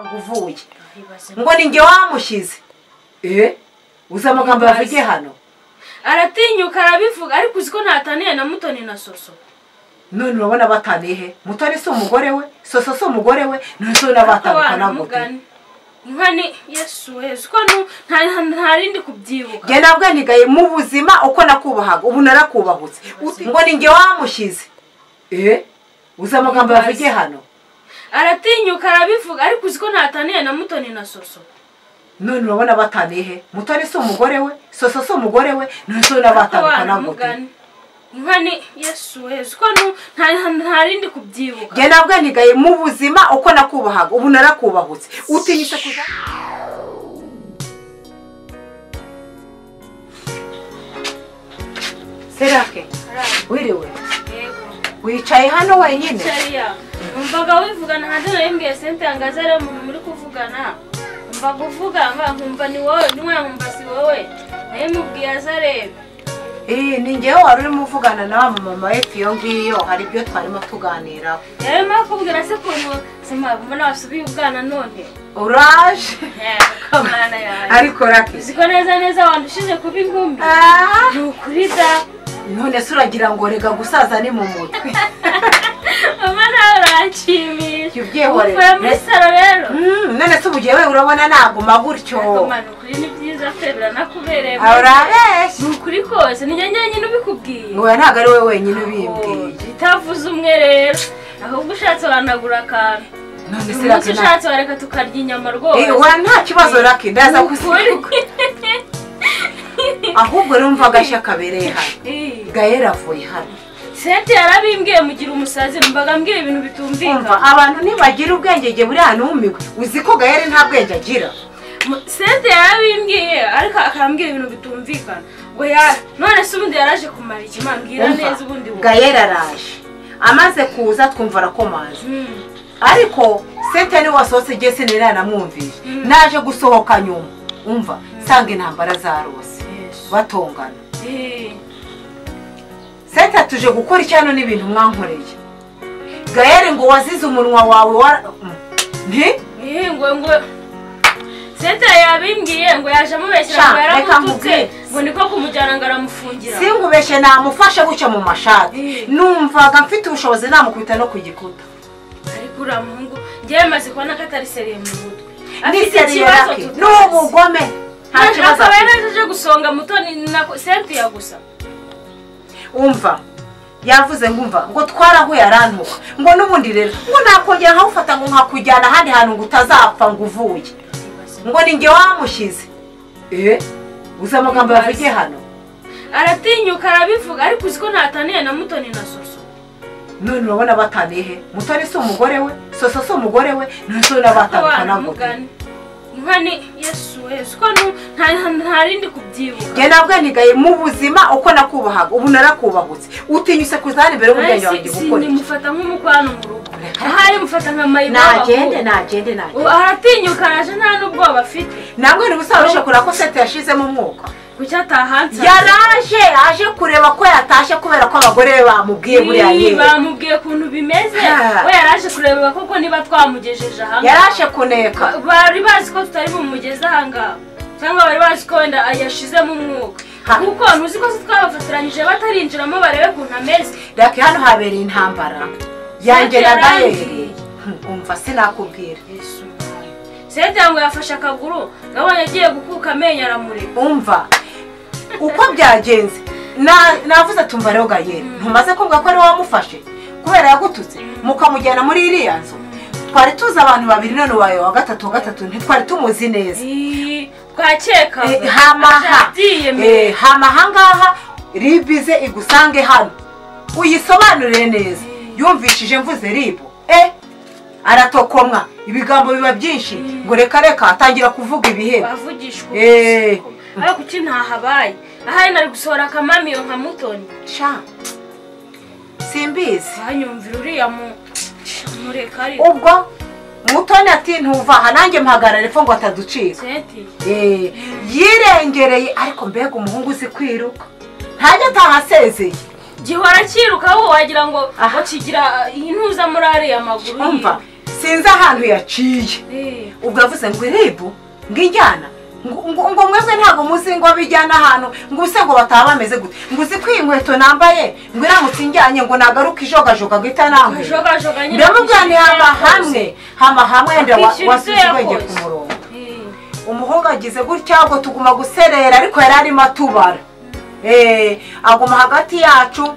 ngo uvuye ngo ni njye wamushyize eee uzi amagambo yavugiye hano aratinyuka arabivuga ariko uzi ko ntataniye na mutoni na soso none urabona bataniye he mutoni si umugore we soso si umugore we none se n'abatandukana ntabwo nka ni yesu wezu ko ntarindi kubyibuka njye nabwo nigaye mu buzima uko nakubahaga ubu narakubahutse ngo ni njye wamushyize eee uzi amagambo yavugiye hano aratinyuka arabivuga ariko uzi ko ntataniye na mutoni na soso none urabona bataniye he mutoni si umugore we soso si umugore we none se n'abatandukana ntabwo nka ni yesu wezu ko ntarindi kubyibuka njye nabwo nigaye mu buzima uko nakubahaga ubu narakubahutse utinyitse kuza serake wiriwe wicaye hano wenyine numvaga wivugana hanze nawe mbwiye sente yange azi ariyo muntu muri kuvugana numvaga uvuga nkumva ni wowe ntiwayumva si wowe nawe mubwiye azi areba ni ngewe wari urimo uvugana na wa mama we iyo ngiyo hari ibyo twarimo tuganiraho rero mba kubwira se ukuntu mbona wasubiye ubwana none uraje kamana yawe ariko rake uzi ko neza neza wandushije kuba inkumi ni ukuri da none se uragira ngo rega gusaza ni mu mutwe mama nawe uranshimisha jya ubyihorera uvuye muri saro rero none se ubugiye we urabona naguma gutyo kamana ukuri ni byiza pe biranakubereye urabeshya ni ukuri kose ni njye nyine ubikubwiye wowe ntabwo ari wowe wenyine ubimbwiye itavuze umwe rero ahubwo ushatse wanagura akantu none se umunsi rake nta ushatse wareka tukarya inyama rwose Eh, wa nta kibazo rake ndaza Ni ukuri. kusiga ahubwo rumva agashya kabereye hano Eh, gahera avuye hano sente yarabimbwiye mugira umusazi mbaga mbwira ibintu umva bitumvikana abantu ntibagira ubwenge igihe buri ahantu humigwe uzi ko gahera nta bwenge agira Mu- sente yarabimbwiye ariko akambwira ibintu bitumvikana ngo ya none se ubundi yaraje kumara iki mbwira Umva, neza ubundi wowe. gayera araje amaze kuza twumva arakomanze Hmm. ariko sente niwe wasohotse igihe sinari yanamwumvise Mm. naje gusohoka nyuma umva nsanga intambara zarose batongana Eh, sente tuje gukora icyo hano n'ibintu mwankoreye gayere ngo wazize umunwa wawe wa nti eh, ngo ngo sente yabimbwiye ngo yaje amubeshyira Sha, ngo reka yaramututse nkubwire. ngo niko kumujyana ngo aramufungira singubeshe namufashe gutya mu mashati Eh. numvaga mfite ubushobozi namukubita no ku gikuta ariko uriya muhungu njyewe maze kubona ko atari seriye mu mutwe afite niseriye ikibazo rake ni tutazi ubugome nta kibazo akaba afite. yari aje gusonga mutoni na sentiya gusa umva yavuze ngo umva ngo twarahuye arantuka ngo n'ubundi rero ngo nakongera nkawufata ngo nkakujyana ahandi hantu ngo utazapfa ngo uvuye ngo ni njye wamushyize eee uzi amagambo yavugiye hano aratinyuka arabivuga ariko uzi ko ntataniye na mutoni na soso none urabona bataniye he mutoni si umugore we soso si umugore we none se n'abatandukana ntabwo mugani nka ni yesu wezu ko nu- nta- ntarindi kubyibuka njye nabwo nigaye mu buzima uko nakubahaga ubu narakubahutse utinyuse kuzana imbere y'umuryango Nawe wanjye si- gukora iki simufata nk'umukwano mu rugo Reka. ahari mufata nka nagende nagende mayibobo nagende aratinyuka araje nta n'ubwoba afite namwe ntibusabe kure ko sete yashizemo umwuka kuki atahansa yaraje aje kureba ko yatashe kubera ko abagore be bamubwiye buriya yewe bamubwiye ukuntu bimeze Ha. we yaraje kureba koko niba twamugejeje hamwe yaraje kuneka bari bazi ko tutari bumugeze ahangaha cyangwa bari bazi ko wenda yashizemo umwuka Ha. kuko ntuzi ko se twabafatiranyije batarinjiramo barebe ukuntu ameze reka hano habereye intambara yanjye na yarambiriye. gayeri Hmm, umva sinakubwira senta ngo yafashe akaguru gabanya agiye gukuka amenyo aramureka umva uko byagenze Na- navuze tumva rero gayeri ntumaze kumva ko ari wowe wamufashe kubera yagututse mukamujyana muri iriya nzu twari tuzi abantu babiri none uwawe wa gatatu wa gatatu ntitwari tumuzi neza Ii, twakeka Eh, hamaha Abyiyemeye. Eh, hamaha ngaha ribize igusange hano uyisobanurire neza yumvishije mvuze ribu eh aratokomwa ibigambo biba byinshi ngo reka reka atangira kuvuga ibihembo bavugishwa Eh. ubusa. ariko kuki ntahabaye ahari nari gusohora akamamiyo nka mutoni sha simbizi twanyumvira uriya mu mureka ari ubwo mutoni ati ntuvaha nanjye mpagarare pfa ngo ataducika senti Eh, yirengereye ariko mbega umuhungu uzi kwiruka ntajya ataha asezeye gihora cyiruka wowe wagira ngo Aha. ngo kigira intuza muri ariya maguru ye. umva sinzi ahantu yaciye ubwo yavuze ngo irebu ngo injyana ngo ngo- ngo mwebwe ntabwo muzi ngo bijyana ahantu ngo ubuse ngo bataba bameze gute ngo uzi ko iyi nkweto nambaye ngo iramutse injyanye ngo nagaruke ijogajoga ngo itanambuye Kujogajoga nyine ndamubwira nti hama kwishyura hamwe hama hamwe wenda wa- Akishyura ibyo wasize ubwenge ku yakoze. murongo Eh, umuhungu agize gutya ahubwo tuguma guserera ariko yari arimo atubara Eh, aguma hagati yacu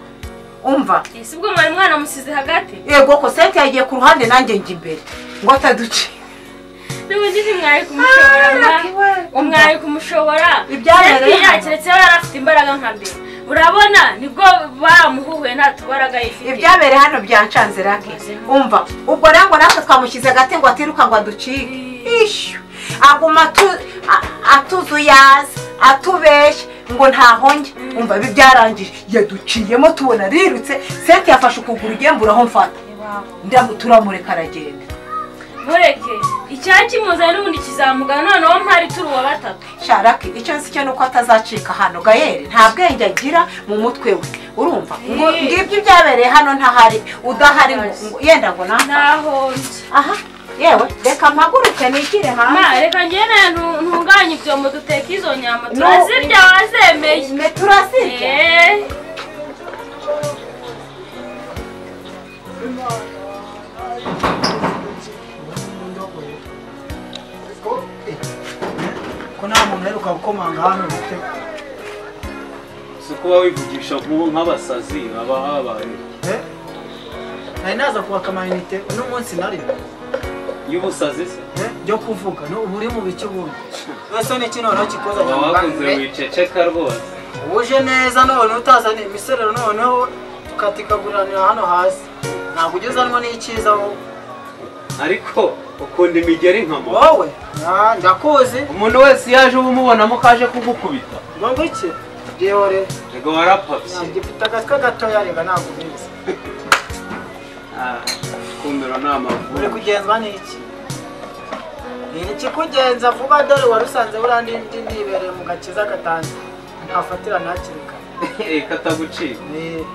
umva eh, si ubwo mwari mwana musize hagati yego ko senti yagiye ku ruhande nanjye njya imbere ngo ataduce n'ubundi ntimwari kumushobora Ah, mwa- we- umwari kumushobora Ibyabereye Keretse- hano. keretse yari afite imbaraga nka mbere urabona nibwo bamuhuhuye nta tubaraga yifite ibyabereye hano byancanze rake umva ubwo rero ngo natwe twamushyize agati ngo atiruka ngo aducike ishyu aguma atu- a- atuzuyaza atubeshya ngo ntahonge umva ibi byarangije yaduciyemo tubona rirutse senti yafashe ukuguru ugembura aho mfata ndamu turamureka aragenda mureke icyari kimuzanye n'ubundi kizamugana noneho mpari turi uwa batatu sharaki icyo nzi cyo ni uko atazacika hano gayeri nta bwenge agira mu mutwe we urumva ngo Eh. ngibyo ibyabereye hano ntahari udahari ngo- ngo- yenda ngo naha naho ndi aha yewe reka mpaguruke nigire Ma, hanze reka ngene ntu- ntunganye ibyombo duteka izo nyama No. turazirya wazemeye mwe turazirya Eh, ko nta muntu uheruka gukomanga hano bite si kuba wivugisha nk'ubu nk'abasazi baba babaye Eh? nari naza kwaka amayinite uno munsi nari y'ubusazi se Eh? byo kuvuga no uba uri mu bice ubundi wese ni kino rero kikoza uba wakunze wiceceka rwose uje neza none utazaniye imiserero noneho tukatikaguriranira hano hasi ntabwo ugeze hano n'icyiza wowe ariko ukunda imigeri nka mama wowe Ah, ndakuzi umuntu wese iyo aje uba umubonamo ko aje kugukubita ngo ngwiki byihore ego warapapye gifite agatwe gatoya reba ntabwo ubizi Ah, kumiro ni uri amavubi kugenzwa n'iki ni ikikugenza vuba dore warusanze burandi ndi nibereye mu gakiza gatanze ntafatira ntakiri kare katagucika Ni-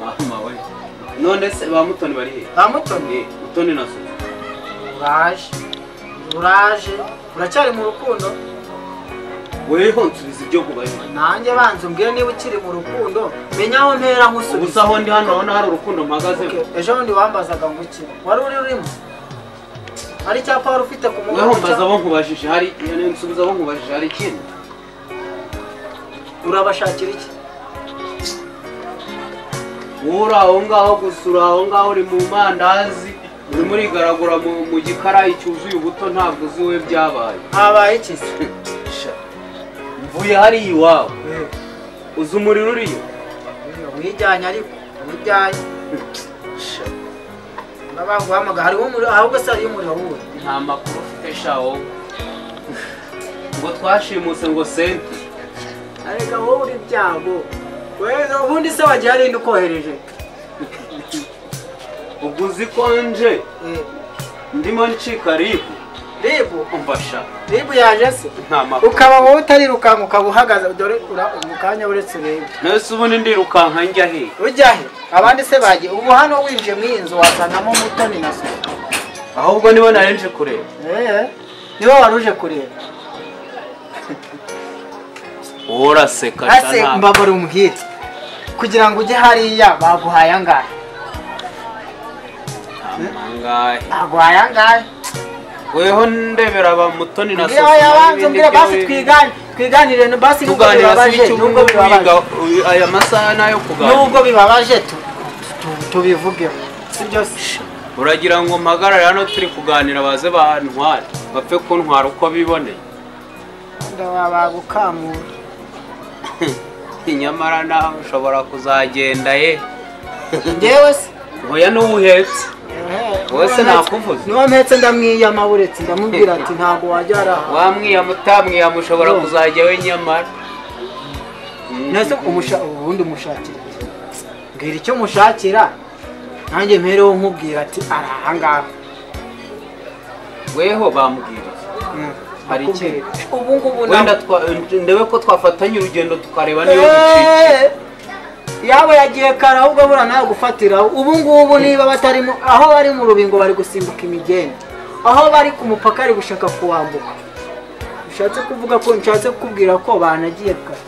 mama we none se ba mutoni bari he ba mutoni Eh, mutoni na suzu uraje uraje uracyari mu rukundo weho nsubiza ibyo kubaye nanjye banza umbwire niba ukiri mu rukundo menya aho mpera ubu nkusubiza se aho ndi hano urabona hari urukundo mpagazemo ejo bundi wambazaga ngo iki wari uri urimo hari icyapa wari ufite ku weho mbaza mugongo abo nkubajije hari nsubiza abo nkubajije hari ikindi urabashakira iki wowe uri aho ngaho gusa uri aho ngaho uri mu mandazi urimo urigaragura mu, mu gikarayi cyuzuye ubuto ntabwo uzi we byabaye habaye iki se Sha, mvuye hariya iwawe uzi umuriro uriyo wijyanye ariko wijyanye Sha, n'abaguhamagara hariho umuriro ahubwo se hariyo umuriro wuwe nta makuru ufite sha wowe ngo twashimuse ngo senti arega wowe uri byago weza ubundi se wagiye arinde ukohereje ubwo uzi ko nje ndimo ncika ribu ribu mfasha ribu yaje se nta makuru ukaba wowe utarirukanka ukaba uhagaze dore ura- mu kanya uretse urebe mbese ubundi ndirukanka njya he ujya he abandi se bagiye ubu hano winjiye mu iyi nzu wasangamo mutoni na so ahubwo nibo nari nje kureba eee niwe wari uje kureba wowe uraseka sha, ase ntabwo. mbabara umuhire kugira ngo ujye hariya baguhaye angahe amangahe baguhaye angahe weho ndebera ba mutoni na mbwira aho yabanza mbwira basi twigane twiganire basi nubwo bibabaje nubwo bibabaje aya masaha ni ayo kuganira nubwo bibabaje tu- tu- tubivugeho si byo se uragira ngo mpagarare hano turi kuganira baze bantware bapfe kuntwara uko biboneye ndabagukamura nyamara nawe ushobora kuzagenda ye ngewe se ntuya n'uwuhetse Wowe se nakuvuze? niba mpetse ndamwiyama buretse ndamubwira ati ntabwo wajya ari aha wamwiyama utamwiyama ushobora No. kuzajya we nyamara nese umusha- ubundi umushakira iki? mbwira icyo mushakira nanjye mpereho nkubwira ati ari aha ngaha weho bambwiriza Mm, Hari iki? nakubwira. ubu ngubu wenda ntabwo- twa- ndebe ko twafatanya urugendo tukareba niba ducike Eh, yaba yagiye kare ahubwo abura nawe gufatiraho ubu ngubu niba batarimo aho bari mu rubingo bari gusimbuka imigende aho bari ku mupaka bari gushaka kuwambuka bishatse kuvuga ko nshatse kukubwira ko banagiye kare